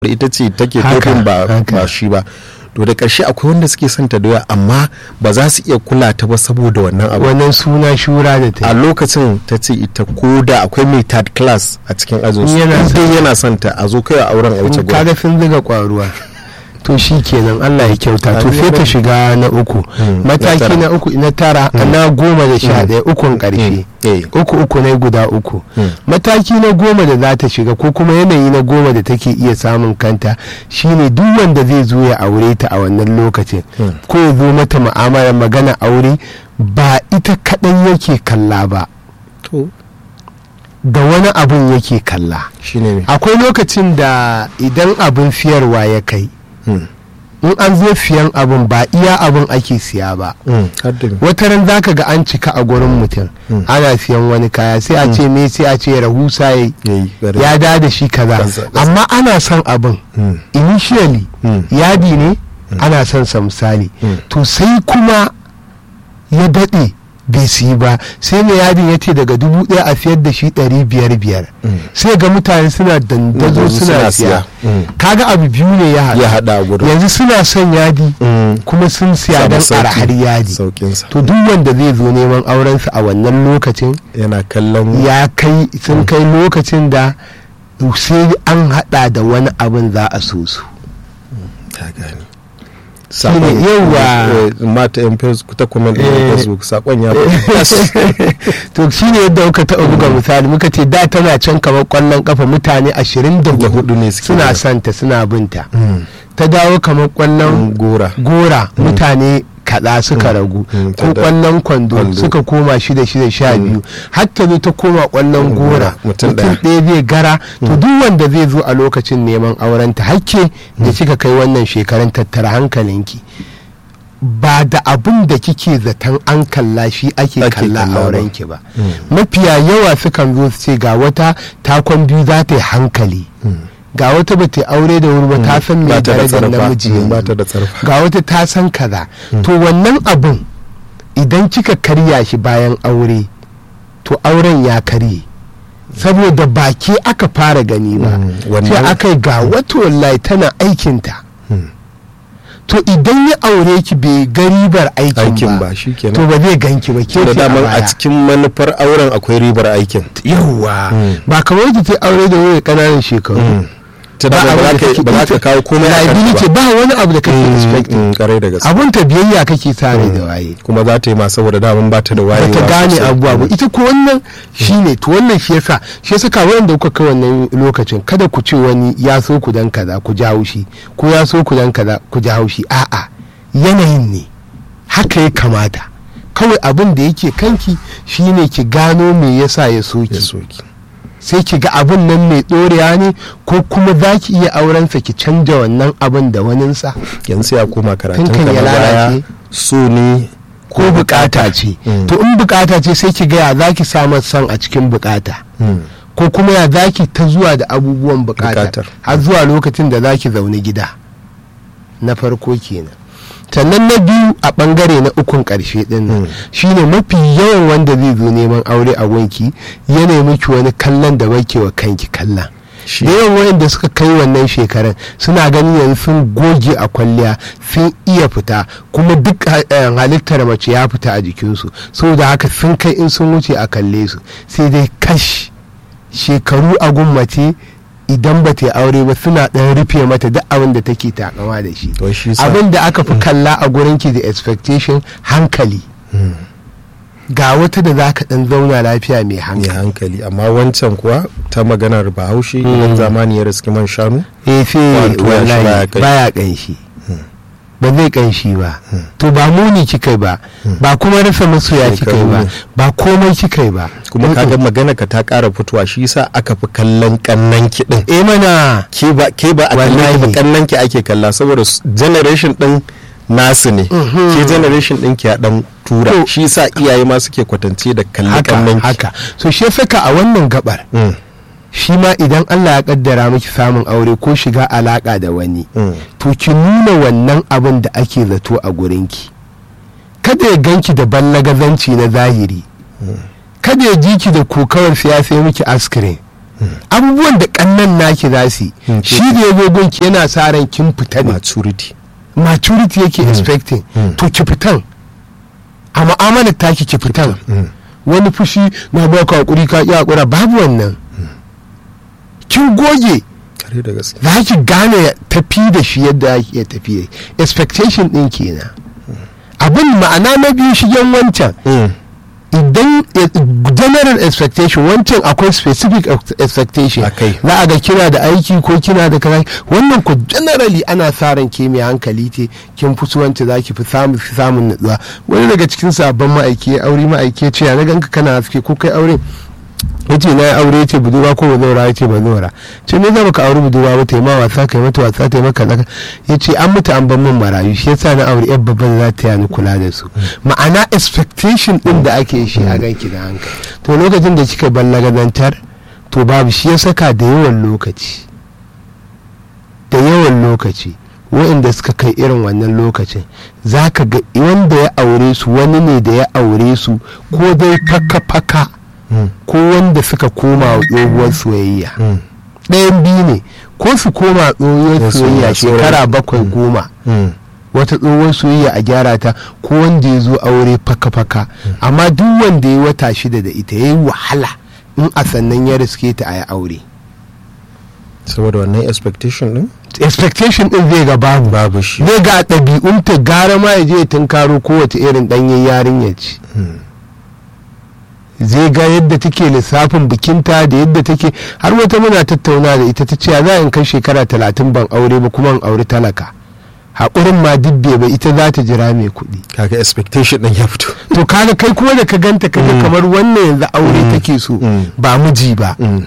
ita ce take Haka, kofin ba haka. ba shi ba to da ƙarshe akwai wanda suke son ta doya amma ba za su iya kula ta ba saboda wannan abu wannan suna shura da ta a yi. lokacin ta ce ita ko da akwai mai third class a cikin ajin su Yana son- dai yana son ta a zo kai a auren a wuce In gurin kaga sun ziga kwaruwa to shi kenan Allah ya kyauta to Amin. sai ta shiga na uku Mm, na mataki tara. na uku na tara na goma da sha ɗaya ukun ƙarshe eh. uku uku na guda uku Mm. mataki na goma da za ta shiga ko kuma yanayi na goma da take iya samun kanta shine duk wanda zai zo ya aure ta a wannan lokacin Mm. ko ya zo mata mu'amalar magana aure ba ita kaɗai yake kalla ba to da wani abun yake kalla shine ne akwai lokacin da idan abin siyarwa ya kai Mm, in an zo siyan abin ba iya abin ake siya ba mm, har da me. wata ran zaka ga an cika a gurin mutum Mm. ana siyan wani kaya sai a ce me sai a ce rahusa ya yayi bari. ya da da shi kaza Kaza, kaza. amma ana son abin Mm, initially mm, yadi ne ana son sa misali Mm. to sai kuma ya daɗe bai siyi ba sai mai yadin ya ce daga dubu ɗaya a siyar da shi ɗari biyar biyar Mm. sai ga mutane suna dandazo Dandazo suna suna siya siya. Mm. kaga abu biyu ne ya haɗu ya hada a gurin yanzu suna son yadi Mm, kuma sun siya samu don sauki. arhar yadi saukinsa to duk wanda zai zo neman aurensa a wannan lokacin yana kallon ya kai sun kai lokacin da sai an hada da wani abin za a so su ta gani Shine yawa. mata yan facebook ta comment din Eh. facebook sakon ya to shi ne yadda muka taɓa buga misali muka ce da tana can kamar kwallon kafa mutane ashirin da da hudu hudu ne suke suna da- santa suna binta Mm, ta dawo kamar kwallon gora gora mutane kaɗa suka ragu Mm, ko ta da- kwallon kwando kwando. suka koma shida shida sha biyu hatta zo ta koma kwallon Gora, gora mutum mutum ɗaya. ɗaya zai gara to duk wanda zai zo a lokacin neman aurenta hakke da kika kai wannan shekarun tattara hankalinki ba da abin da kike zaton an kalla shi ake Ake kalla kalla ba. aurenki ba mafiya yawa sukan zo su ce ga wata takon biyu za ta yi hankali ga wata ba ta yi aure da wuri ba ta san mai ba ta da darajar tsarfa namiji Mm, yanzu. ba ta da tsarfa ga wata ta san kaza to wannan abin idan kika karya shi bayan aure to auren ya karye saboda ba ke aka fara gani ba Mm, wannan- sai aka yi ga wata wallahi tana aikinta Mm. to idan ya aure ki bai ga ribar aikin aikin ba ba shi kenan to ba zai ganki ba ke da ce a daman a baya. cikin manufar auren akwai ribar aikin yawwa Mm. ba kamar ki ta aure da wani ƙananan shekaru ta da ba za ka- ba za ka kawo komai a kanta liability ba ba wani abu da kake Mm, expecting mm, karai da gaske abun ta biyayya kake tare da waye kuma za ta yi ma saboda daman ba ta da wayewa bata gane sosai. abubuwa ba ita ko wannan shine to wannan shi yasa shi yasa ka wanda kuka kai wannan lokacin kada ku ce wani ya so ku dan kaza ku ji haushi ko ya so ku dan kaza ku ji haushi a'a yanayin ne haka ya kamata kawai abin da yake kanki shine ki gano me yasa ya so ya ki soki sai ki ga abin nan mai ɗorewa ne ko kuma za ki iya aurensa ki canja wannan abin da waninsa yanzu sai ya koma karatun Tun kan ka ya na baya lalace. so ne ko bukata ce Mm. to in bukata ce sai ki ga ya za ki samar san a cikin bukata Mm. ko kuma ya zaki ta zuwa da abubuwan bukatar Bukatar. har zuwa lokacin da zaki zaune gida na farko kenan sannan na biyu a bangare na ukun karshe din nan Mm. shine mafi yawan wanda zai zo neman aure a wanki ya nemi ki wani kallon da bake wa kanki kallon Shi- da yawan wayanda suka kai wannan shekarun suna ganin yanzu sun goge a kwalliya sun iya fita kuma duk ha- eh, halittar mace ya fita a jikinsu saboda haka sun kai in sun wuce a kalle su sai dai kash shekaru a mace idan ba ta yi aure ba suna ɗan rufe mata duk abin da take takama da shi to shi sa abin da aka fi kalla a gurinki da expectation hankali ga wata da za ka ɗan zauna lafiya mai mai hankali hankali amma wancan kuwa ta maganar bahaushe idan zamani ya riski man shanu eh sai Wato ya shi baya wallahi ƙanshi. baya kanshi ba zai kanshi ba to ba muni kika ba ba kuma rasa masoya kika Shekaru ba ne. ba komai kika ba kuma kaga magana ka ta ƙara fitowa shi sa aka fi kallon kannan kiɗin eh mana ke ba ke ba a kallon ki ba Wallahi. kannan ki ake kalla saboda s- generation din nasu ne ke generation din ki ya dan tura To- shi sa iyaye ma suke kwatance da kalli haka kannan ki haka so shi ya saka a wannan gabar Mm, shi ma idan Allah ya kaddara miki samun aure ko shiga alaka da wani mm. to ki nuna wannan abin da ake zato a gurinki kada ya ganki da ballagazanci na zahiri kada ya ji ki da kokawar siyasa ya miki askirin abubuwan da kannan naki za su yi Mm. shi da ya zo gunki yana sa ran kin fita ne maturity maturity yake expecting Mm. to ki fitan a mu'amalar taki ki fitan Mm. wani fushi na baka hakuri ka ki hakura babu wannan kin goge kare da gaske za ki gane tafi da shi yadda ake iya tafi expectation din kenan abin ma'ana na biyu shigen wancan Mm. idan eh, general expectation wancan akwai specific ex- expectation Akai. za a ga kina da aiki ko kina da kaza wannan ku generally ana sa ran ke mai hankali ce kin fi wancan za ki fi samun fi samun nutsuwa wani daga cikin sabon ma'aiki ya aure ma'aiki ya ce ya na ganka kana haske ko kai aure ya ce na yi aure ya ce budurwa ko bazawara ya ce bazawara ce me za ka aure budurwa ba ta yi ma wasa ka yi mata wasa ta yi maka zaka ya ce an mutu an ban min marayu shi yasa na aure yan babban za ta yani kula da su ma'ana expectation din da ake shi a ganki da hankali to lokacin da kika ballagazantar to babu shi ya saka da yawan lokaci da yawan lokaci waɗanda suka kai irin wannan lokacin za ka ga wanda ya aure su wani ne da ya aure su ko dai faka-faka Mm. ko wanda suka koma wa tsohuwar soyayya Mm. ɗayan biyu ne ko su koma tsohuwar Yes, soyayya yes, shekara yes. bakwai goma Mm. wata tsohuwar soyayya a gyara ta ko wanda ya zo aure faka-faka amma duk wanda ya wata shida da ita ya yi wahala in a sannan ya riske ta a yi aure saboda wannan expectation din expectation din zai ga babu babu shi zai ga a ɗabi'unta gara ma ya je ya tunkaro kowace irin ɗanyen yarinya ce zai ga yadda take lissafin bikinta da yadda take har wata muna tattauna da ita ta ce za in kai shekara talatin ban aure ba kuma in aure talaka haƙurin ma dubbe ba ita za ta jira mai kuɗi kaga expectation din ya fito to kaga kai kuma da ka ganta kaga Mm. kamar wannan yanzu aure Mm. take so Mm. ba miji ba Mm.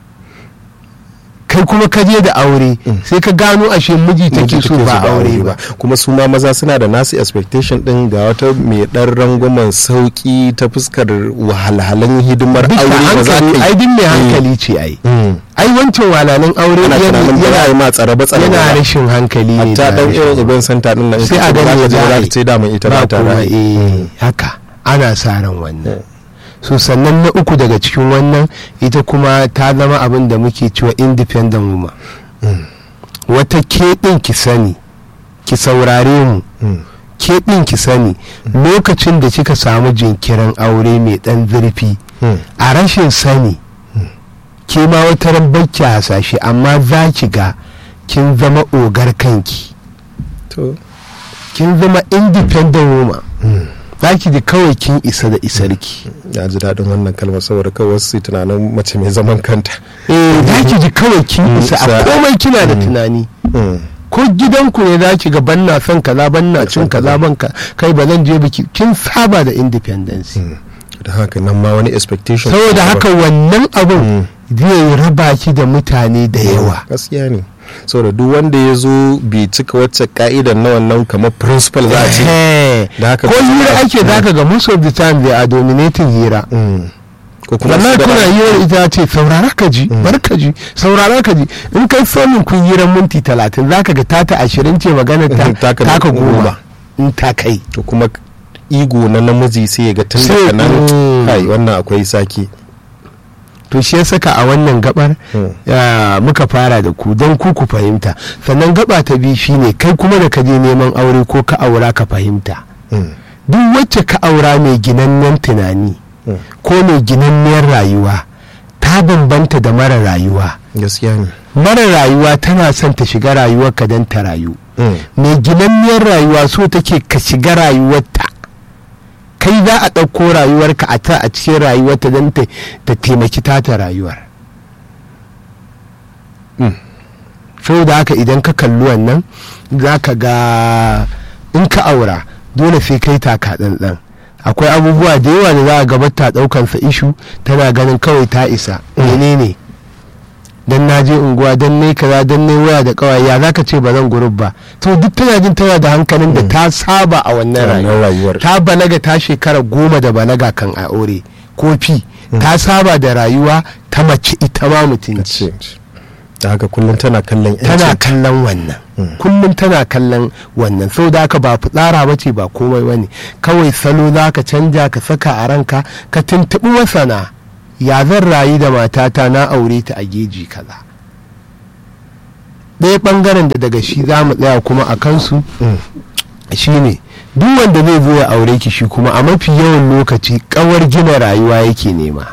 kai kuma ka je da aure Mm. sai ka gano ashe miji take so ba aure ba kuma su ma maza suna da nasu expectation din ga wata mai dan rangwamen sauki ta fuskar wahalhalan hidimar duka aure da za hankali ka ai yi din mai hankali ce ai Mm. ai wancan walalan aure ana yana tunanin ba za a yi yana- ma tsare ba tsare yana ba rashin hankali ne hatta da dan rashin- irin ibn santa din nan sai a ita ce gani za ya ta je za a za yi. ta ce daman ita ba ta kuma, ra'ayi eh, haka ana sa ran wannan so sannan na uku daga cikin wannan ita kuma ta zama abin da muke cewa independent woman wata ke ɗin ki sani ki saurare mu Mm. ke ɗin ki sani lokacin da kika samu jinkirin aure mai ɗan zurfi Mm. a rashin sani ke ma wata ran bakki hasashe amma za ki ga kin zama ogar kanki to kin zama independent woman za ki ji kawai kin isa da isarki ya ji daɗin wannan kalmar saboda kawai wasu su yi tunanin mace mai zaman kanta eh za ki ji kawai kin Mm, isa a sa- komai kina da tunani Mm. ko gidanku ne za ki ga banna son kaza banna cin kaza ban ka kai ba zan je biki kin saba da independence da haka nan ma wani expectation saboda haka wannan abun Mm. zai raba ki da mutane da yawa gaskiya ne saboda duk wanda ya zo bai cika wacce ka'idar na wannan kamar principal za a ce Eh, da haka ko ba- hira ake zaka ga most of the time they are dominating hira Mm. ko kuma wallahi su da- kuna hira ita ce saurara ka ji bar ka ji saurara ka ji in kai somin kun hiran minti talatin zaka ga tata ashirin ce magana ta Taka taka goma. goma in ta kai to kuma ego na namiji sai ya ga tun Sai- daga nan Mm. kai wannan akwai sake to shi ya saka a wannan gabar Mm. ya, muka fara da ku don ku ku fahimta sannan gaba ta biyu shine kai kuma da ka je neman aure ko ka aura ka fahimta Mm. duk wacce ka aura mai ginannen tunani Mm. ko mai ginanniyar rayuwa ta bambanta da mara rayuwa gaskiya ne mara rayuwa tana son ta shiga rayuwarka don ta rayu Mm. mai ginanniyar rayuwa so take ka shiga rayuwarta kai za a ɗauko rayuwarka a ta a cikin rayuwarta don ta ta taimaki tata rayuwar Mm. da haka idan ka kalli wannan za ka ga in ka aura dole sai kai taka ɗanɗan akwai abubuwa da yawa da za a gabata ɗaukansa ishu tana ganin kawai ta isa menene dan na je unguwa dan ne kaza dan ne waya da kawai ya zaka ce ba zan gurub ba to duk tana jin tana da hankalin da ta saba a wannan Wannan rayuwa rayuwar. ta balaga ta shekara goma da balaga kan a aure ko fi ta saba da rayuwa ta mace ita ma mutunci ce da haka kullum tana kallon tana yancin kallon wannan Mm. kullum tana kallon wannan sau da haka ba fitsara ba ce ba komai wani kawai salo za ka canja ka saka a ranka ka tuntuɓi masana ya zan rayu da matata na aure ta a geji kaza ɗaya ɓangaren da daga shi za mu tsaya kuma a kansu shine duk wanda zai zo ya aure ki shi kuma a mafi yawan lokaci kawar gina rayuwa yake nema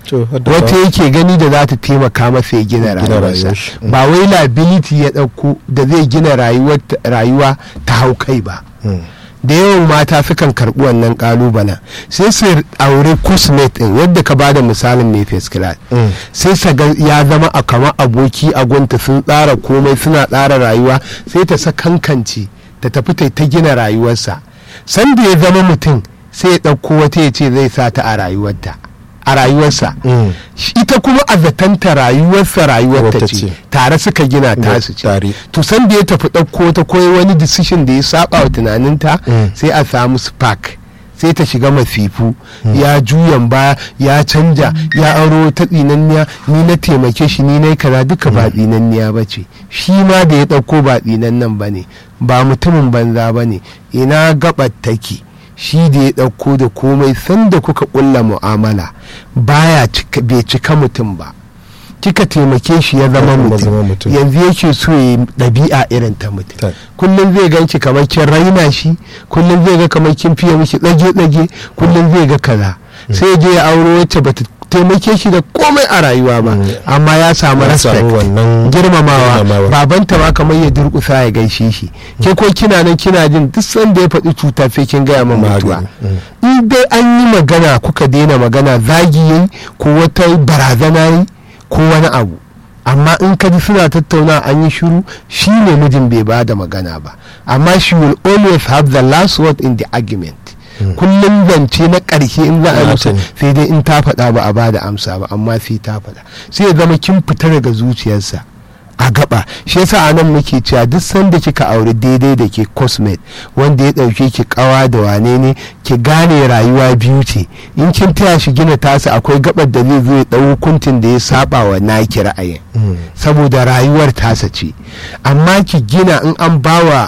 wata yake gani da za ta taimaka masa ya gina rayuwarsa ba wai liability ya ɗauko da zai gina rayuwa ta hau kai ba da yawan mata sukan karɓi wannan ƙalubalen sai su aure cosmate ɗin yadda ka bada misalin mai first class sai sa ya zama a kama aboki a gunta sun tsara komai suna tsara rayuwa sai ta sakankance ta tafi ta gina rayuwarsa sanda ya zama mutum sai ya ɗauko wata ya ce zai sa ta a rayuwarta a rayuwarsa ita kuma a zatanta rayuwarsa rayuwarta ce tare suka gina tasu ce to san da ya tafi ɗauko ta koyi wani decision da ya saba wa tunaninta sai a samu spark sai ta shiga masifu ya juyan baya ya canja ya aro ta tsinanniya ni na taimake shi ni na kaza duka ba tsinanniya ba ce shi ma da ya ɗauko ba tsinannan ba ne ba mutumin banza ba ne ina gabar take shi da ya ɗauko da komai sanda kuka ƙulla mu'amala baya bai cika mutum ba kika taimake shi ya zama mutum yanzu yake so ya ɗabi'a irin ta mutum kullum zai ganki kamar kin raina shi kullum zai ga kamar kin fiye miki tsage-tsage kullum zai ga kaza sai je ya auro wacce bata taimake shi da komai a rayuwa ba amma ya samu respect girmamawa babanta ma kamar ya durkusa ya gaishe shi ke ko kina nan kina jin duk sanda ya faɗi cuta sai kin gaya min mutuwa in dai an yi magana kuka daina magana zagi yayi ko wata barazana yi ko wani abu amma in ka ji suna tattauna an yi shiru shi ne mijin bai ba da magana ba amma she will always have the last word in the argument kullum zance na ƙarshe in za a musu sai dai in ta faɗa ba a ba da amsa ba amma sai ta faɗa sai ya zama kin fita daga zuciyarsa a gaba shi yasa a nan muke cewa duk sanda kika aure daidai da ke cosmet wanda ya ɗauke ki kawa da wane ne ki gane rayuwa biyu ce in kin taya shi gina tasa akwai gabar da zai zo ya ɗau hukuncin da ya saba wa naki ra'ayin saboda rayuwar tasa ce amma ki gina in an bawa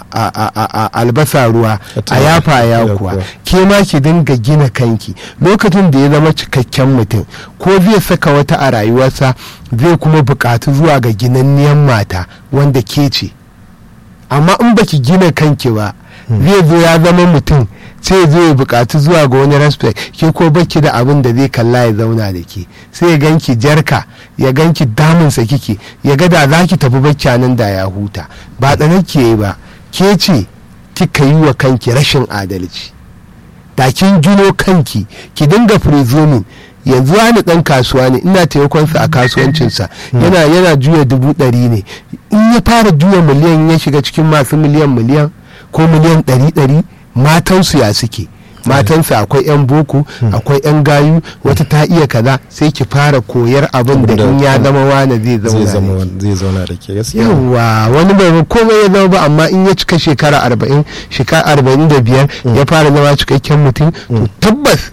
albasa ruwa a yafa ya kuwa ke ma ki dinga gina kanki lokacin da ya zama cikakken mutum ko zai saka wata a rayuwarsa zai kuma bukatu zuwa ga ginanniyan mata wanda ke ce amma in baki gina kanki ba zai zo ya zama mutum sai zo ya bukatu zuwa ga wani respect ke ko baki da abin da zai kalla ya zauna da ke sai ya ganki jarka ya ganki damunsa kike ya ga da za ki tafi bacci nan da ya huta ba tsanar ke ba ke ce kika yi wa kanki rashin adalci da kin gino kanki ki dinga presuming yanzu wani dan kasuwa ne ina taimakonsa a kasuwancinsa yana yana juya dubu ɗari ne in ya fara juya miliyan ya shiga cikin masu miliyan miliyan ko miliyan ɗari ɗari matansu ya suke matansu akwai 'yan boko akwai 'yan gayu wata ta iya kaza sai ki fara koyar abin da in ya zama wane zai zauna da ke yawa wani bai komai ya zama ba amma in ya cika shekara arba'in shekara arba'in da biyar ya fara zama cikakken mutum to tabbas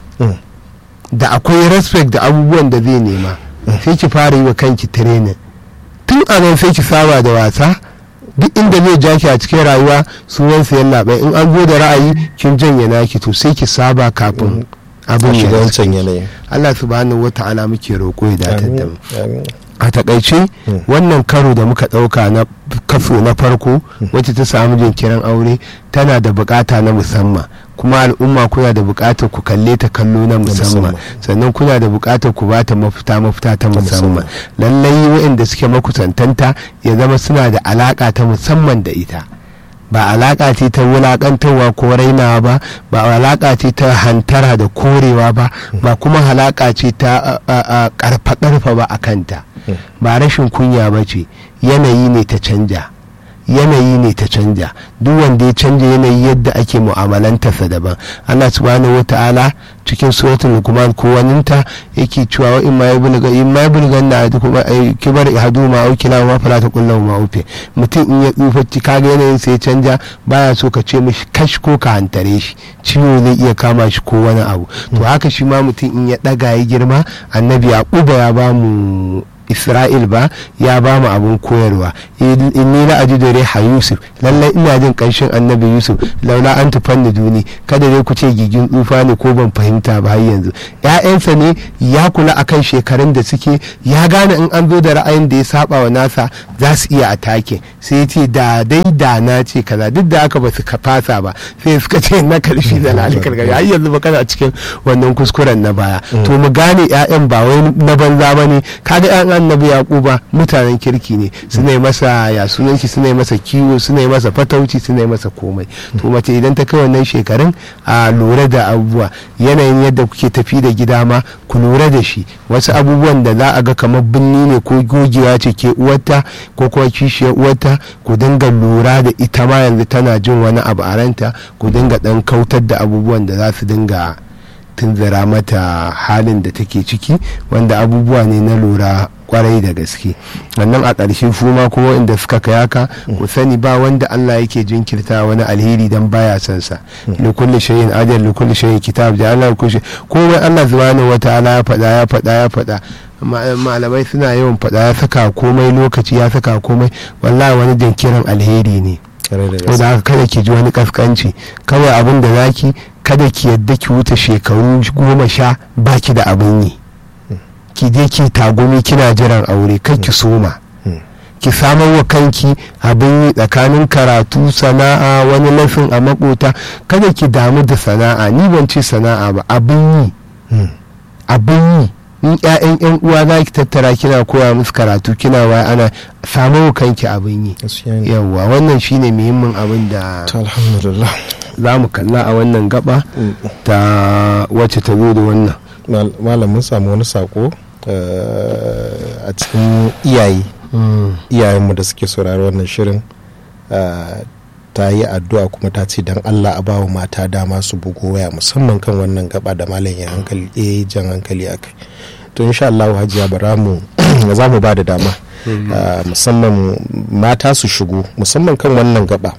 da akwai respect da abubuwan da zai nema sai ki fara yi wa kanki training tun a nan sai ki saba da wasa duk inda zai ja ki a cikin rayuwa sunan sayan labai in an zo da ra'ayi kin janye naki to sai ki saba kafin abin ya wancan yanayi Allah subhanahu wata'ala muke roƙo ya datar da mu a takaice wannan karo da muka ɗauka na kaso na farko wacce ta samu jinkirin aure tana da bukata na musamman kuma al'umma kuna da bukatar ku kalle ta kallo na musamman sannan kuna da bukatar ku ba ta mafita mafita ta musamman lallai waɗanda suke makusantanta ya zama suna da alaka ta musamman da ita ba alaka ce ta wulakantarwa ko rainawa ba ba alaka ce ta hantara da korewa ba ba kuma halaka ce ta karfa-karfa ba a kanta ba rashin kunya ba ce yanayi ne ta canja yanayi ne ta canja duk wanda ya canja yanayi yadda ake mu'amalantarsa daban Allah subhanahu wata'ala cikin suratul lukman ko waninta yake cewa wa in ma yabulga in ma yabulga na kuma kibar ihadu ma au kila ma fala ta kullu ma ufe mutum in ya tsufa kaga yanayin sai ya canja baya so ka ce mishi kash ko ka hantare shi ciwo zai iya kama shi ko wani abu to haka shi ma mutum in ya daga ya girma annabi yaquba ya ba mu isra'il ba ya ba mu abin koyarwa inni la ajidu riha yusuf lallai ina jin kanshin annabi yusuf laula an tufanni duni kada dai ku ce gigin tsufa ne ko ban fahimta ba har yanzu ƴaƴansa ne ya kula akan shekarun da suke ya gane in an zo da ra'ayin da ya saba wa nasa za su iya atake sai ya ce da dai da na ce kaza duk da aka ba su fasa ba sai suka ce na karfi da lalikar gari har yanzu ba kana cikin wannan kuskuren na baya to mu gane ƴaƴan ba wai na banza ba ne kaga ƴaƴan annabi yaquba mutanen kirki ne suna yi masa ya sunan shi suna yi masa kiwo suna yi masa fatauci suna yi masa komai to mace idan ta kai wannan shekarun a lura da abubuwa yanayin yadda kuke tafi da gida ma ku lura da shi wasu abubuwan da za a ga kamar binni ne ko gogewa ce ke uwarta ko kuma kishiyar uwarta ku dinga lura da ita ma yanzu tana jin wani abu a ranta ku dinga dan kautar da abubuwan da za su dinga tunzura mata halin da take ciki wanda abubuwa ne na lura kwarai da gaske wannan a ƙarshe fuma kuma inda suka kai haka ku sani ba wanda Allah yake jinkirta wani alheri dan baya son sa li kulli shay'in ajal li kulli shay'in kitab da Allah kulli komai Allah subhanahu wataala ya faɗa ya faɗa ya faɗa malamai suna yawan faɗa ya saka komai lokaci ya saka komai wallahi wani jinkirin alheri ne da haka kada ki ji wani kaskanci kawai abin da zaki kada ki yadda ki wuce shekaru goma sha baki da abin yi ki je ki tagumi kina jiran aure kai ki soma ki samar wa kanki abin yi tsakanin karatu sana'a wani lafin a makota kada ki damu da sana'a ni ban ce sana'a ba abin yi abin yi in ƴaƴan yan uwa za ki tattara kina koya musu karatu kina wa ana samu kanki abin yi yawwa wannan shine muhimmin abin da alhamdulillah za mu kalla a wannan gaba ta wacce ta zo da wannan malam mun samu wani sako a cikin iyaye iyayenmu da suke saurari wannan shirin ta yi addu'a kuma ta ce don allah a bawa mata dama su bugo waya musamman kan wannan gaba da malam ya hankali ya jan hankali a kai to insha Allah hajiya bara mu za mu ba da dama musamman mata su shigo musamman kan wannan gaba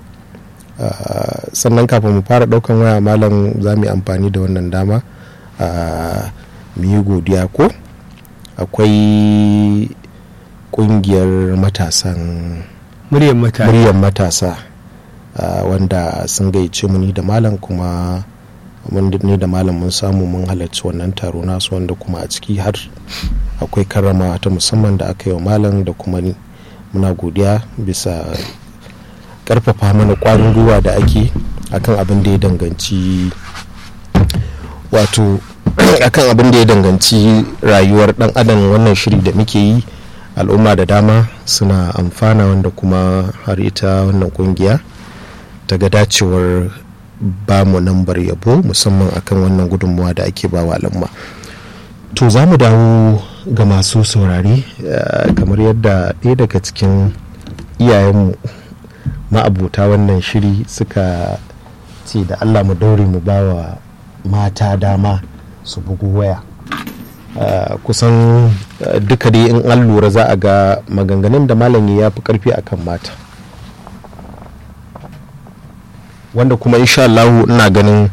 sannan kafin mu fara daukan waya malam za mu yi amfani da wannan dama mu yi godiya ko akwai kungiyar matasan muryar matasa wanda sun gayyace mu ni da malam kuma mun ne da malam mun samu mun halarci wannan taro nasu wanda kuma a ciki har akwai karrama ta musamman da aka yi wa malam da kuma ni muna godiya bisa karfafa mana kwarin gwiwa da ake akan abin da ya danganci wato akan abin da ya danganci rayuwar dan adam wannan shiri da muke yi al'umma da dama suna amfana wanda kuma har ita wannan kungiya ta ga dacewar ba mu nambar yabo musamman akan wannan gudunmuwa da ake ba wa al'umma to za mu dawo ga masu saurare kamar yadda ɗaya daga cikin iyayenmu ma'abuta wannan shiri suka ce da allah mu daure mu ba wa mata dama su bugu waya kusan duka dai in an lura za a ga maganganun da malami ya fi karfi akan mata wanda kuma insha Allah ina ganin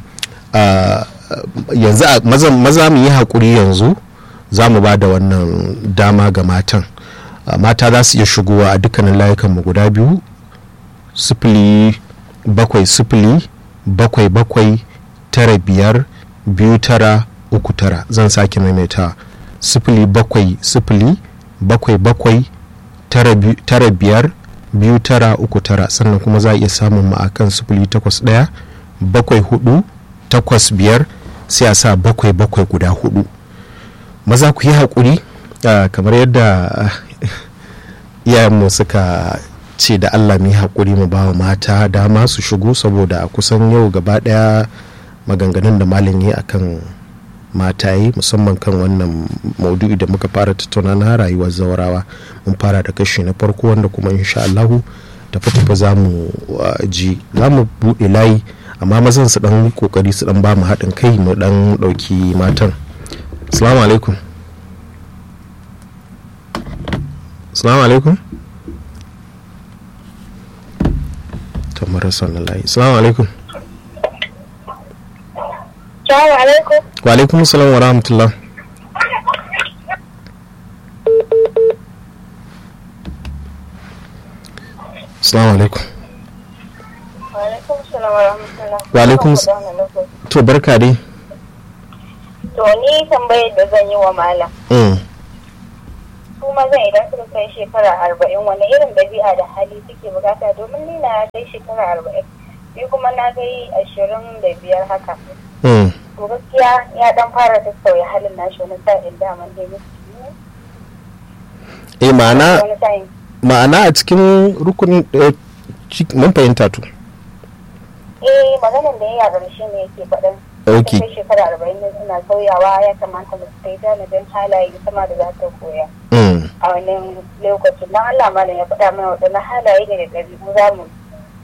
yanzu maza mu yi haƙuri yanzu za mu ba da wannan dama ga matan mata za su iya shigowa a dukkanin layukanmu guda biyu sifili bakwai sifili bakwai bakwai tara biyar biyu tara uku tara zan sake maimaita sifili bakwai sifili bakwai bakwai tara biyar biyu tara uku tara sannan kuma za a iya samun mu akan sifili takwas ɗaya bakwai hudu takwas biyar sai a sa bakwai bakwai guda hudu maza ku yi haƙuri kamar yadda iyayenmu suka ce da allah mu yi haƙuri mu ba wa mata dama su shigo saboda kusan yau gaba ɗaya maganganun da malam yi akan mata yi musamman kan wannan maudu'i da muka fara tattauna na rayuwar zawarawa mun fara da kashi na farko wanda kuma insha Allahu tafi tafi za mu ji za mu buɗe layi amma mazan su dan kokari su dan ba mu haɗin kai mu dan ɗauki matan assalamu alaikum assalamu alaikum to marasa layi assalamu alaikum Assalamu alaikum. Wa alaikum salam wa rahmatullah. assalamu alaikum Alaikum salam wa rahmatullah. Wa alaikum s- to barka dai To ni tambayar da zan yi wa malam. Mm. Su mazan idan suka kai shekara arba'in wani irin ɗabi'a da hali suke bukata domin ni na kai shekara arba'in. Ni kuma na kai ashirin da biyar haka. Mm. To gaskiya ya dan fara sassauya halin nashi wani sa'in daman dai ne. eh ma'ana Wani sa'in. ma'ana a cikin rukunin eh, ci- mun fahimta to Eh maganan da ya yi a ƙarshe ne yake faɗin. Ok. Kai shekara arba'in ne suna sauyawa ya kamata mu kai tanadin halaye sama da za ta koya. Mm. a wannan lokacin don Allah malam ya faɗa mana waɗannan halaye da ɗabi'u za mu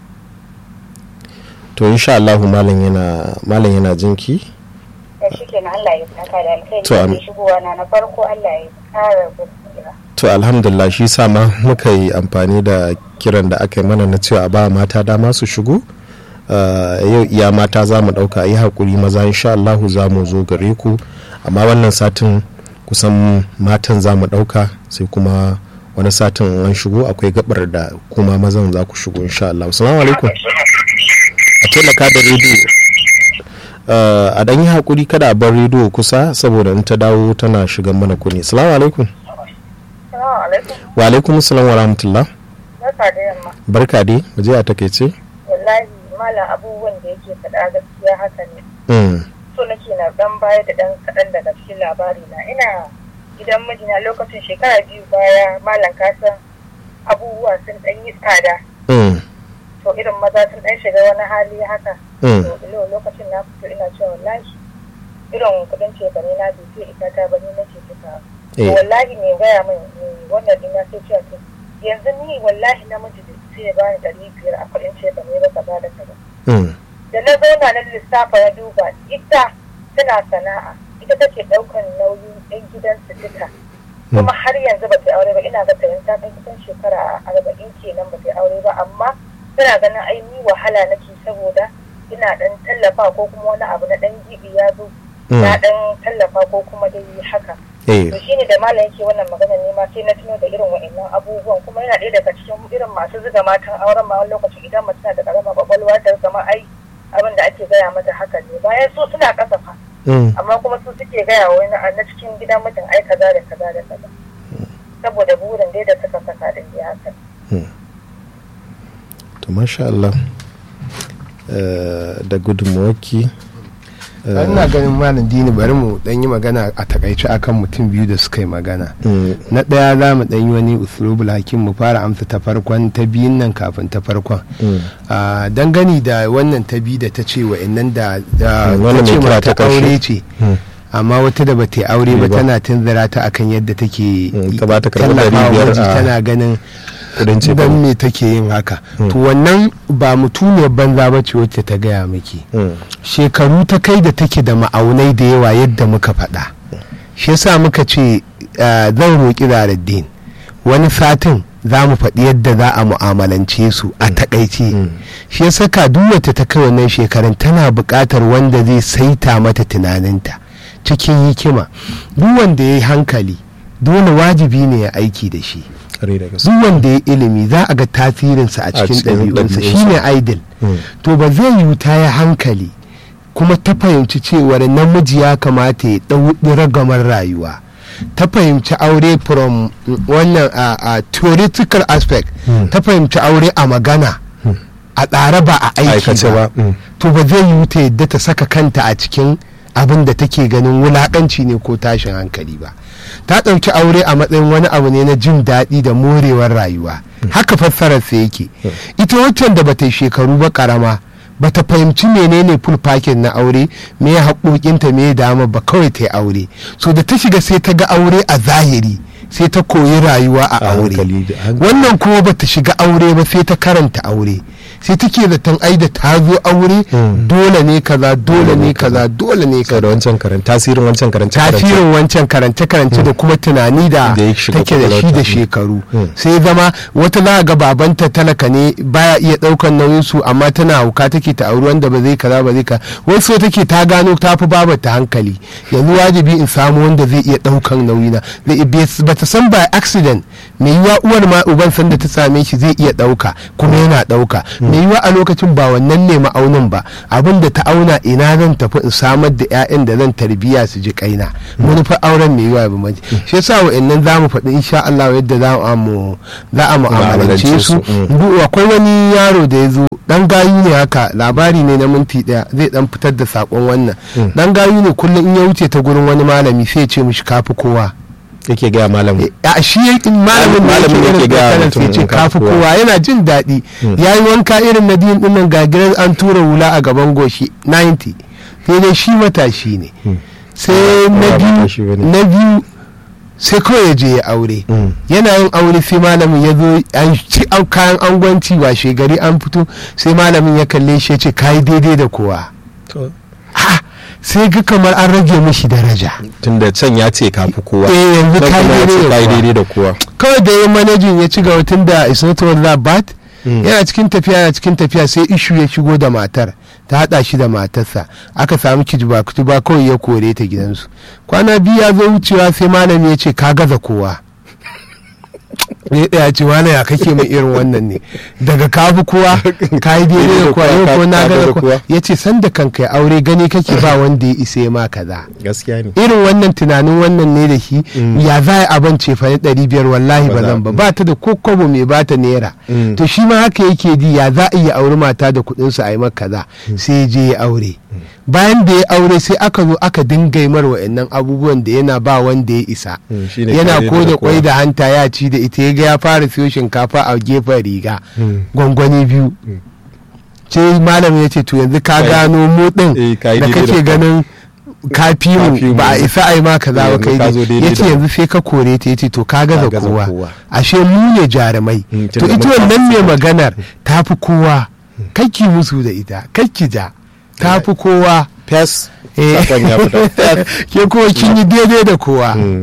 to insha Allah malam yana malam yana jinki da shi kenan Allah ya saka da alkhairi To, am- da shigowa na na farko Allah ya kara basira to alhamdulillah shi sa ma muka yi amfani da kiran da aka yi mana na cewa a ba mata dama su shigo Uh, yau iya mata za mu ɗauka yi haƙuri maza insha Allah za mu zo gare ku amma wannan satin kusan matan za mu ɗauka sai kuma wani satin an shigo akwai gabar da kuma mazan za ku shigo insha Allah assalamu alaikum a taimaka da rediyo Uh, a ɗan yi haƙuri kada a bar rediyo kusa saboda in ta dawo tana shigan mana kuni assalamu alaikum Assalamu alaikum wa alaikum salam wa rahmatullah barka da yamma barka dai mu je a takaice wallahi malam abubuwan da yake faɗa gaskiya haka ne mm. so nake na dan baya da dan kaɗan daga cikin labari na ina gidan mijina lokacin shekara biyu baya malam kasan abubuwa sun ɗan yi tsada Mm. to irin maza sun ɗan shiga wani hali haka Mm. to ilo lokacin na fito ina cewa wallahi irin kudin cefane na bai fiye ita ta bane na ce tuka to Eh. wallahi ne gaya min ne wannan din na sai cewa to yanzu ni wallahi namiji da sai ya bani ɗari biyar a kudin cefane ba kaza da kaza Mm. da na zauna na lissafa na duba ita tana sana'a ita take ɗaukan nauyin ɗan gidansu duka kuma har yanzu ba ta aure ba ina ga ta yanzu ta kai kusan shekara arba'in kenan ba ta aure ba amma tana ganin ai ni wahala nake saboda ina dan tallafa ko kuma wani abu na dan gibi ya zo na dan tallafa ko kuma dai haka Eh. to shine da malam yake wannan magana ne ma sai na tuno da irin wa'annan abubuwan kuma yana ɗaya daga cikin irin masu zuga matan auren ma wani lokacin idan mace na da karama kwakwalwa ta zama ai abin da ake gaya mata haka ne bayan su suna kasafa Mm. amma kuma su suke gaya wa wani a na cikin gidan mutum ai kaza da kaza da kaza saboda burin dai da suka saka din dai haka to masha Allah Eh, da gudunmuwarki eh, ina ganin malam dini bari mu dan yi magana a takaice akan mutum biyu da suka yi magana mm, na ɗaya za mu ɗan yi wani usulubul hakim mu fara amsa ta farkon ta biyun nan kafin ta farkon mm, a dangane da wannan ta biyu da ta ce wa'annan da da Mm, wannan ta ce mai kira mata ta ƙarshe. aure ce mm. amma wata da bata yi aure ba Ba. tana tunzura ta akan yadda take Mm, ta ba ta karɓar tallafawa ɗari biyar miji a tana ganin kudin ce dan me take yin haka Mm. to wannan ba mutuniyar banza ba ce wacce ta gaya miki Mm, shekaru ta kai da take da ma'aunai da yawa yadda muka faɗa shi yasa muka ce uh, zan roƙi zaraddin wani satin za mu faɗi yadda za a mu'amalance su a takaice Mm. shi ya saka duk wacce ta kai wannan shekarun tana buƙatar wanda zai saita mata tunaninta cikin hikima duk wanda ya yi hankali dole wajibi ne ya aiki da shi kare da gaske duk wanda ya ilimi za a ga tasirinsa a cikin cikin ɗabi'unsa ɗabi'unsa. shine idol Mm, to ba zai yiwu ta yi hankali kuma ta fahimci cewar namiji ya kamata ya ɗau ragamar rayuwa ta fahimci aure from mm, wannan a a theoretical aspect Mm. ta fahimci aure a magana a tsare ba a aiki aikace ba ba mm, to ba zai yiwu ta yadda ta saka kanta a cikin abin da take ganin wulakanci ne ko tashin hankali ba ta ɗauki aure a matsayin wani abu ne na jin daɗi da morewar rayuwa haka fassararsa yake ita waccan da bata yi shekaru ba karama bata fahimci menene full package na aure me ya haƙoƙinta me ya dama ba kawai ta yi aure so da ta shiga sai ta ga aure a zahiri sai ta koyi rayuwa a A aure hankali da hankali. wannan kuma bata shiga aure ba sai ta karanta aure sai take zaton ai da ta zo aure dole ne kaza dole ne kaza dole ne sau da kaza wancan karanta tasirin wancan karanta tasirin wancan karance-karance da kuma tunani da Da ya shiga take da shi da kwakwalwarta. shekaru Mm. sai zama wata za a ga babanta talaka ne baya iya daukan nauyin su amma tana hauka take ta auri wanda ba zai kaza ba zai ka wasu so take ta gano ta fi babata hankali yanzu wajibi in samu wanda zai iya daukan nauyina zai iya- ba ta san by accident mai yiwa uwar ma uban sanda ta same shi zai iya dauka kuma yana dauka mai yiwa a lokacin ba wannan ne ma'aunin ba abin da ta auna ina zan tafi in samar da 'ya'yan da zan tarbiya su ji kaina manufar auren mai yiwa ba mace shi yasa wa'annan za mu faɗi insha Allah yadda za mu za a mu'amalance Mu'amalance su su, mm. Bu- akwai wani yaro da ya zo dan gayu ne haka labari ne na minti daya zai dan fitar da sakon wannan dan gayu ne kullum in ya wuce ta gurin wani malami sai ya ce mishi kafi kowa yake gaya malam a shi ya- malamin da Malamin yake yake irin gaya tsakanin mutum sai ce in kafi kafi kowa. kowa yana jin daɗi ya yi wanka irin na din dinnan gagiran an tura hula a gaban goshi 90 sai dai shi matashi ne sai na Ba biyu matashi bane. na biyu sai kawai ya je ya aure Mm. yana yin aure sai malamin ya zo an ci an kayan angwanci washe gari an fito sai malamin ya kalle shi ya ce kayi daidai da kowa Ha! sai ga kamar an rage mishi daraja tunda can ya ce kafi kowa Eh, yanzu Nan ka kuma ya daidai ce da ka yi kowa. daidai da kowa kawai da yin manajin ya ci gaba tun da is not all that bad Mm. yana cikin tafiya yana cikin tafiya sai ishu ya shigo da matar ta hada shi da matarsa aka samu kijiba kutuba kawai ya kore ta gidansu kwana biyu ya zo wucewa sai malami ya ce ka gaza kowa ya ɗaya ce wani ya kake mai irin wannan ne daga kafi kowa ka yi daidai da kowa yau ko na Ka gaza gaza kowa. kowa ya ce sanda kanka ya aure gani kake ba wanda ya isa ya ma kaza gaskiya ne irin wannan tunanin wannan ne da shi Mm. ya za a abin cefa ɗari biyar wallahi Ba ba za- zan ba mm. ba ta da ko kwabo mai ba ta naira Mm. to shi ma haka yake ji ya za a iya auri mata da kuɗin su a yi maka kaza sai ya je ya aure bayan da ya aure sai aka zo aka dinga yi mar wa'annan abubuwan da yana ba wanda ya isa Mm, shine yana kare ko da da kwai kowa. da hanta ya ci da ita ya ga ya fara siyo shinkafa a gefen riga Mm. gwangwani biyu sai malam ya ce to yanzu ka Kai- gano mu din Eh, ka yi da daidai da kake kowa. ganin ka fi Ka fi mu mu. ba a isa a yi ma kaza ba Yanzu kai ka zo daidai ya ce da- yanzu sai ka kore ta ya ce to ka gaza gaza kowa kowa. ashe mu ne jarumai Mm, to tunda ita mun wannan kafa ne su. maganar ta fi kowa kakki musu da ita kakki ja ta fi kowa fes Eh. sakon ya fita Fes. ke kuma kin yi daidai da kowa Mm.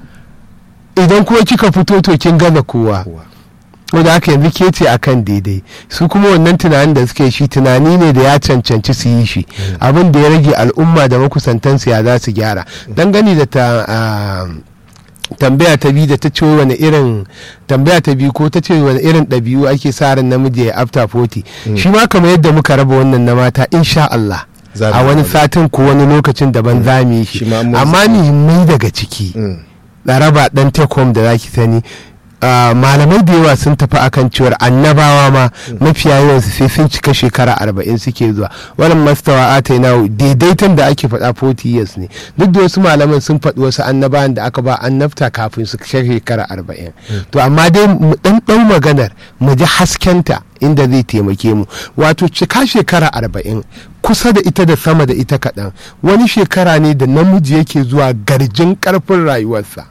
idan kuma kika fito to kin gaza kowa Kowa. wanda haka yanzu ke ce akan daidai su kuma wannan tunanin da suke shi tunani ne da ya cancanci su yi shi abin da ya rage al'umma da makusantansu ya za su gyara dangane da ta ah, tambaya ta biyu da ta ce wani irin tambaya ta biyu ko ta ce wani irin ɗabi'u ake sa ran namiji ya after 40 shi ma kamar yadda muka raba wannan na mata insha Allah Za mu a wani raba. satin ko wani lokacin daban za mu yi shi Shi ma mun amma sani. muhimmai daga ciki Mm. laraba dan tekom da zaki sani ah, malamai da yawa sun tafi akan cewar annabawa ma mafiya yawansu sai sun cika shekara arba'in suke zuwa wannan mastawa ata na daidaiton da ake faɗa 40 years ne duk da wasu malaman sun faɗi wasu annabawan da aka ba annabta kafin su cika shekara arba'in to amma dai mu ɗan ɗau maganar mu ji haskenta inda zai taimake mu wato cika shekara arba'in kusa da ita da sama da ita kaɗan wani shekara ne da namiji yake zuwa garjin ƙarfin rayuwarsa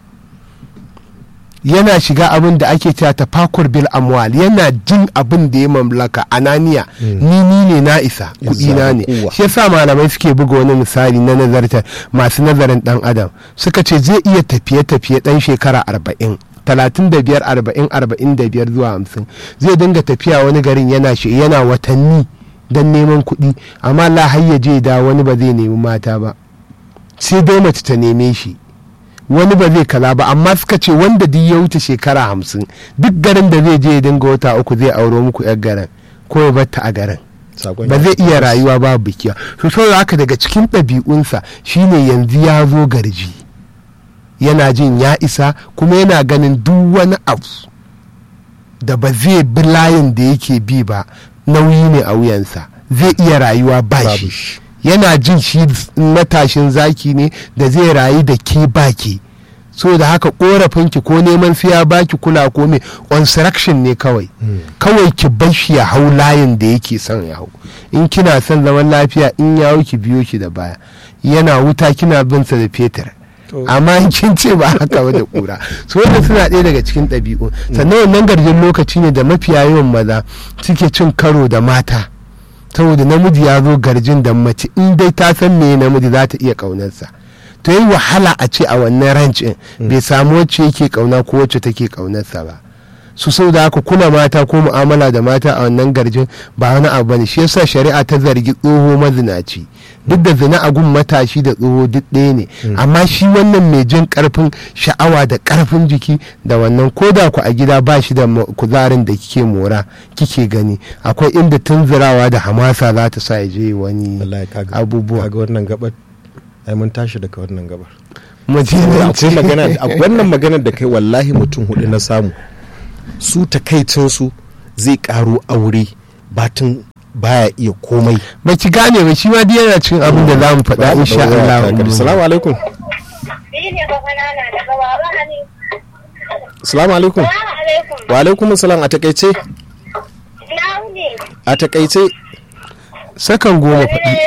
yana shiga abin da ake cewa tafakur bil amwal yana jin abin da ya mamlaka ananiya ni ni ne na isa kudi na ne uwa. shi yasa malamai suke buga wani misali na nazarta masu nazarin dan adam suka ce zai iya tafiye tafiye dan shekara arba'in talatin da biyar arba'in arba'in da biyar zuwa hamsin zai dinga tafiya wani garin yana shi yana watanni don neman kuɗi amma la har ya je da wani ba zai nemi mata ba sai dai mace ta neme shi wani ba zai kaza ba amma suka ce wanda duk ya wuce shekara hamsin duk garin da zai je ya dinga wata uku zai auro muku yar garin ko ya batta a garin Sakon ba ya zai fita. iya rayuwa ba bikiya to saboda haka daga cikin ɗabi'unsa shine yanzu ya zo garji yana jin ya isa kuma yana ganin duk wani abu da ba zai bi layin da yake bi ba nauyi ne a wuyansa zai iya rayuwa ba Babu shi shi. yana jin shi matashin zaki ne da zai rayu da ke baki so da haka korafinki ko neman siya baki kula ko me construction ne kawai kawai ki bar shi ya hau layin da yake son ya hau in kina son zaman lafiya in ya hau ki biyo shi da baya yana wuta kina bin sa da fetur amma in kin ce ba haka ba da kura su wanda suna ɗaya daga cikin ɗabi'u sannan wannan garjin lokaci ne da mafiya yawan maza suke cin karo da mata saboda namiji ya zo garjin da mace in dai ta san me namiji za ta iya ƙaunarsa to yi wahala a ce a wannan rancin bai samu wacce yake ƙauna ko wacce take ƙaunarsa ba su sau da haka kula mata ko mu'amala da mata a wannan garjin ba wani abu bane shi yasa shari'a ta zargi tsoho mazinaci duk da zina a gun matashi da tsoho duk ɗaya ne amma shi wannan mai jin karfin sha'awa da karfin jiki da wannan ko da ku a gida ba shi da kuzarin da kike mora kike gani akwai inda tunzurawa da hamasa za ta sa ya je wani abubuwa ga wannan gabar ai mun tashi daga wannan gabar akwai magana wannan maganar da kai wallahi mutum hudu na samu su takaicinsu zai karo aure batun baya iya komai ba ki gane ba shi ma dai yana cin abin da za mu faɗa insha Allah assalamu alaikum assalamu alaikum wa alaikum assalam a takaice a takaice sakan goma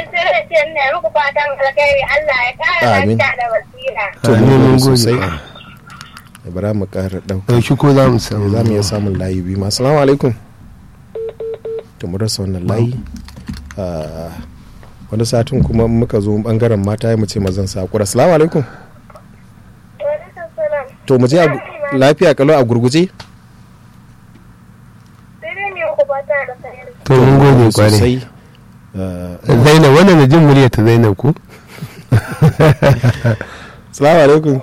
Amin. to mun sosai bara mu ƙara ɗauka ɗauki ko za mu samu za mu iya samun layi biyu ma assalamu alaikum to mu rasa wannan layi wani satin kuma muka zo bangaren mata ya mu ce mazan sakura assalamu alaikum to mu je lafiya kalau a gurguje to mun gode kwarai zainab wannan da jin murya ta zainab ku assalamu alaikum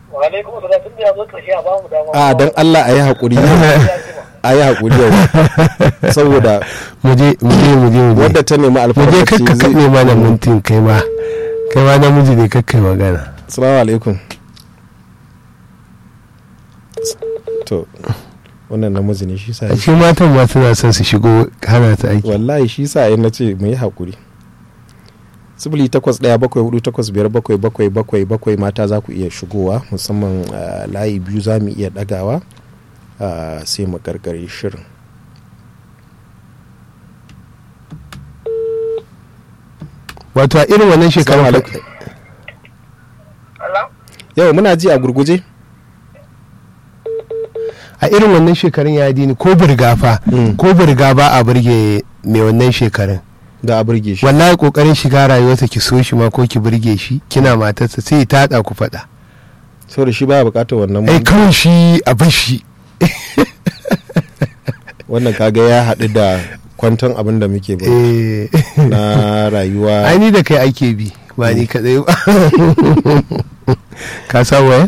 a don allah a yi haƙuri a yi haƙuri yau saboda muje muje muje muje wadda ta nemi muje alfarmaci kakka kaɗe mana mintin kai ma kai ma namiji ne kakkai magana assalamu alaikum to wannan namiji ne shi sa a cikin matan ma suna son su shigo hana ta aiki wallahi shi sa na ce mu yi haƙuri sifili takwas ɗaya bakwai hudu takwas biyar bakwai bakwai bakwai bakwai mata za ku iya shigowa musamman ah, layi biyu za mu iya ɗagawa ah, sai mu karkare shirin wato a irin wannan Assalamu shekarun alaikum. yau muna ji a gurguje a irin wannan shekarun ya dini ko burga fa Mm. ko burga ba a burge mai wannan shekarun da a burge shi wallahi kokarin shiga rayuwarsa ki so shi ma ko ki burge shi kina matarsa sai ta haɗa ku faɗa saboda shi baya bukatar wannan ai kawai shi a bar shi wannan kaga ya haɗu da kwanton abin da muke ba eh na rayuwa ai ni da kai ake bi ba ni kadai ba ka sa waya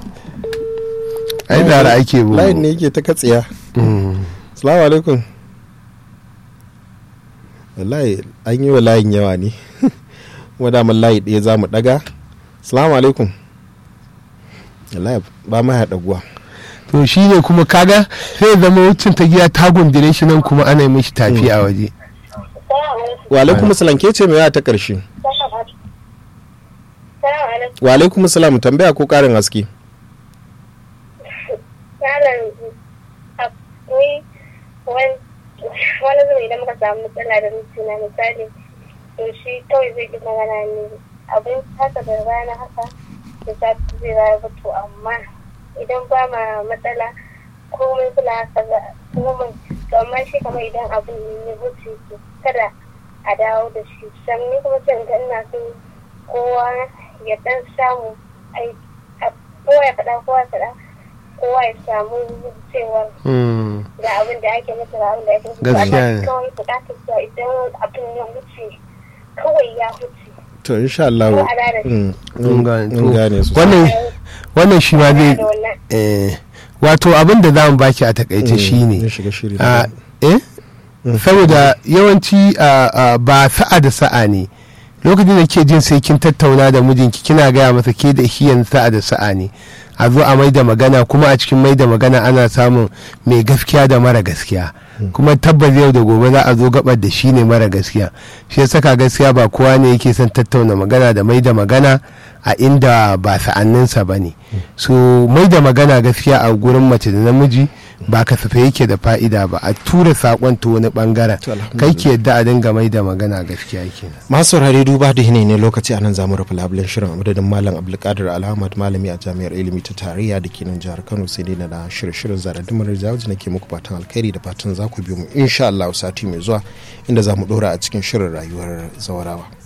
ai dara ake bu layin ne yake ta katsiya Mm. salamu alaikum wallahi an yi wa layin yawa ne kuma daman layi ɗaya za mu ɗaga salamu alaikum wallahi ba ma ya ɗaguwa to shi ne kuma kaga sai ya zama wucin ta giya ta gundire shi nan kuma ana yi mishi tafi a waje wa alaikum salam ke ce mai ta ƙarshe wa alaikum salam tambaya ko ƙarin haske wani zuwa idan muka samu matsala da mijina misali to shi kawai zai ƙi magana ne abin haka da rana haka da sati zai raya ba to amma idan ba ma matsala komai kula haka za komai to amma shi kamar idan abin ya wuce to kada a dawo da shi san ni kuma can ga ina so kowa ya dan samu ai a- kowa ya faɗa kowa ya faɗa kowa ya samu cewa Mm. ga abin da ake masa ga abin da ake masa Gaskiya amma ne. kawai bukatar sa idan abin ya wuce kawai ya wuce to insha Allah Ko a rana mm, Mun gane. mun gane su wannan wannan shi ma zai da wannan eh, wato abin da za mu baki a takaice shi ya ne shiga shiri a eh saboda yawanci a, a, ba sa'a da sa'a ne lokacin da ke jin sai kin tattauna da mijinki kina gaya masa ke da shi yanzu sa'a da sa'a ne a zo a mai da magana kuma a cikin mai da magana ana samun mai gaskiya da mara gaskiya kuma tabbas yau da gobe za a zo gabar da shi ne mara gaskiya shi ya saka gaskiya ba kowa ne yake son tattauna magana da mai da magana a inda ba sa'anninsa ba ne so mai da magana gaskiya a gurin mace da namiji ba kasafai yake da fa'ida ba a tura sakon ta wani bangaren To, alhamdulillah. kai ke yadda a dinga mai da magana gaskiya kenan masu saurare duba da yanayi ne lokaci anan zamu rufe labulen shirin a madadin malam abdulkadir alhamad malami a jami'ar ilimi ta tarayya da ke nan jihar kano sai dai na da shirye-shirin zara dumar jawaji nake muku fatan alkhairi da fatan za ku biyo mu insha Allah sati mai zuwa inda za mu dora a cikin shirin rayuwar zawarawa